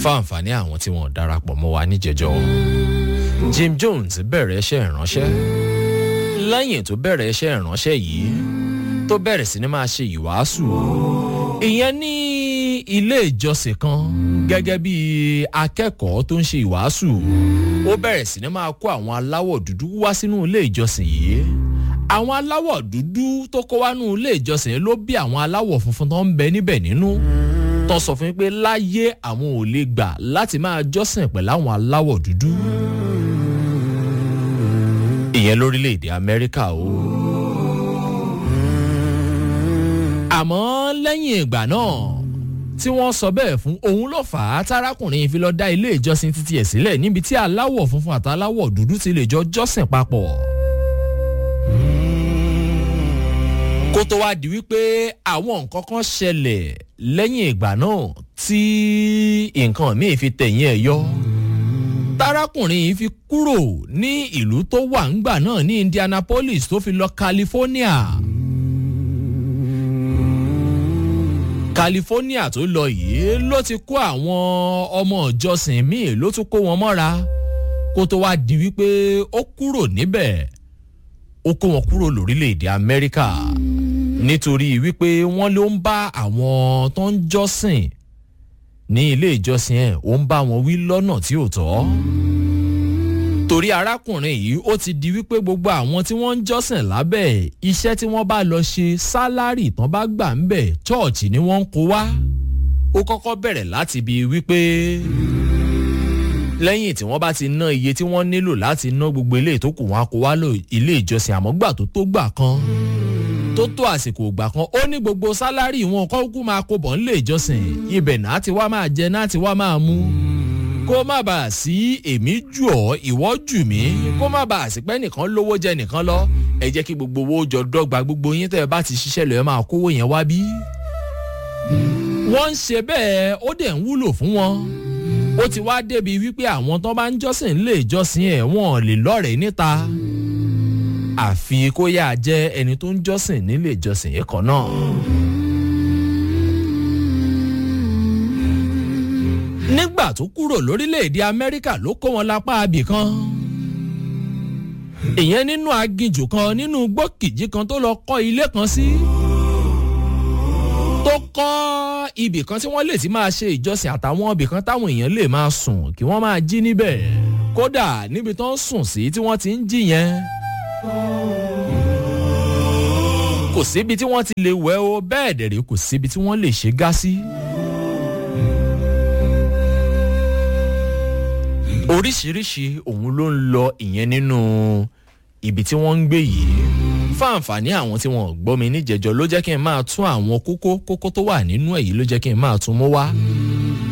fáǹfààní àwọn tí wọn darapọ̀ mọ́ wa níjẹjọ́ jim jones bẹ̀rẹ̀ iṣẹ́ ìránṣẹ́ lẹ́yìn tó bẹ̀rẹ̀ iṣẹ́ ìránṣẹ́ yìí tó bẹ̀rẹ̀ sí ni máa ṣe ìwàásù ìyẹn ní ilé ìjọsìn kan gẹ́gẹ́ bí akẹ́kọ̀ọ́ tó ń ṣe ìwàásù ó bẹ̀rẹ̀ sí ni máa kó àwọn aláwọ̀ dúdú wá sínú ilé ìjọsìn yìí àwọn aláwọ̀ dúdú tó kó wá nínú ilé ìjọsìn ló bí àwọn aláwọ̀ funfun tó ń bẹ níbẹ̀ nínú tó sọ fún mi pé láyé àwọn ò lè gbà láti máa jọ́sìn pẹ̀lú àwọn aláwọ̀ dúdú ìyẹn lórílẹ̀‐èdè amẹ́ríkà o. àmọ́ lẹ́yìn ìgbà náà tí wọ́n sọ bẹ́ẹ̀ fún òun ló fà á tárákùnrin fi lọ dá ilé ìjọsìn títí ẹ̀ sílẹ̀ níbi tí aláwọ̀ funfun àtàláwọ̀ dúdú ti lè jọ jọ́sìn papọ̀. kó tó wá di wípé àwọn nǹkan kan ṣẹlẹ̀ lẹ́yìn ìgbà náà tí nǹkan míì fi tẹ̀yìn ẹ̀ yọ tarakùnrin yìí fi kúrò ní ìlú tó wà ńgbà náà ní indianapolis tó fi lọ california. california tó lọ yìí ló ti kó àwọn ọmọ ìjọsìn míì ló tún kó wọn mọ́ra kó tó wáá di wípé ó kúrò níbẹ̀ ó kó wọn kúrò lórílẹ̀‐èdè amẹ́ríkà nítorí wípé wọ́n ló ń bá àwọn tó ń jọ́sìn ní ilé ìjọsìn ẹ̀ ó ń bá wọn wí lọ́nà tí ò tọ́. torí arákùnrin yìí ó ti di wípé gbogbo àwọn tí wọ́n ń jọ́sìn lábẹ́ iṣẹ́ tí wọ́n bá lọ ṣe sálárì tán bá gbà ń bẹ̀ chọ́ọ̀chì ni wọ́n ń kó wá. ó kọ́kọ́ bẹ̀rẹ̀ láti bi wípé lẹ́yìn tí wọ́n bá ti ná iye tí wọ́n nílò láti ná gbogbo ilé ìtókù wọn kó wá lò ilé ìjọsìn àmọ́ gbà tó tó gbà kan tó tó àsìkò ìgbà kan ó ní gbogbo sálárì wọn kọ́ kú máa kó bọ̀ nílé ìjọsìn ibẹ̀ náà ti wá máa jẹ náà ti wá máa mú kó má bàa sí èmi jù ọ́ ìwọ́ jù mí kó má bàa sí pé nìkan lówó jẹ nìkan lọ ẹ jẹ́ kí gbogbo owó jọ dọ́gba gbogbo yín tẹ́ ẹ bá ti ṣiṣẹ́ lọ́ọ́ máa kówó yẹn wá bí. wọ́n ń ṣe bẹ́ẹ̀ ó dẹ̀ ń wúlò fún wọn ó ti wá débi wípé àwọn tó bá ń jọ́sìn lè jọ́sìn ẹ̀ wọ́n lè lọ́rẹ̀ẹ́ níta àfi kó yáa jẹ́ ẹni tó ń jọ́sìn nílé ìjọsìn yìí kan náà. nígbà tó kúrò lórílẹ̀‐èdè amẹ́ríkà ló kó wọn lápá abì kan ìyẹn nínú aginjù kan nínú gbókìjì kan tó lọ kọ́ ilé kan sí tó kọ́ ibì kan tí wọ́n lè ti máa ṣe ìjọsìn àtàwọn ibì kan táwọn èèyàn lè máa sùn kí wọ́n máa jí níbẹ̀ kódà níbi tó ń sùn sí tí wọ́n ti ń jí yẹn kò síbi tí wọ́n ti lè wẹ̀ o bẹ́ẹ̀ dẹ̀rẹ̀ kò síbi tí wọ́n lè ṣe gá sí. oríṣiríṣi òun ló ń lọ ìyẹn nínú ibi tí wọ́n ń gbé yìí fáǹfààní àwọn tí wọ́n gbọ́ mi níjẹ̀jọ́ ló jẹ́ kí n máa tún àwọn kókó kókó tó wà nínú èyí ló jẹ́ kí n máa tún mú wá.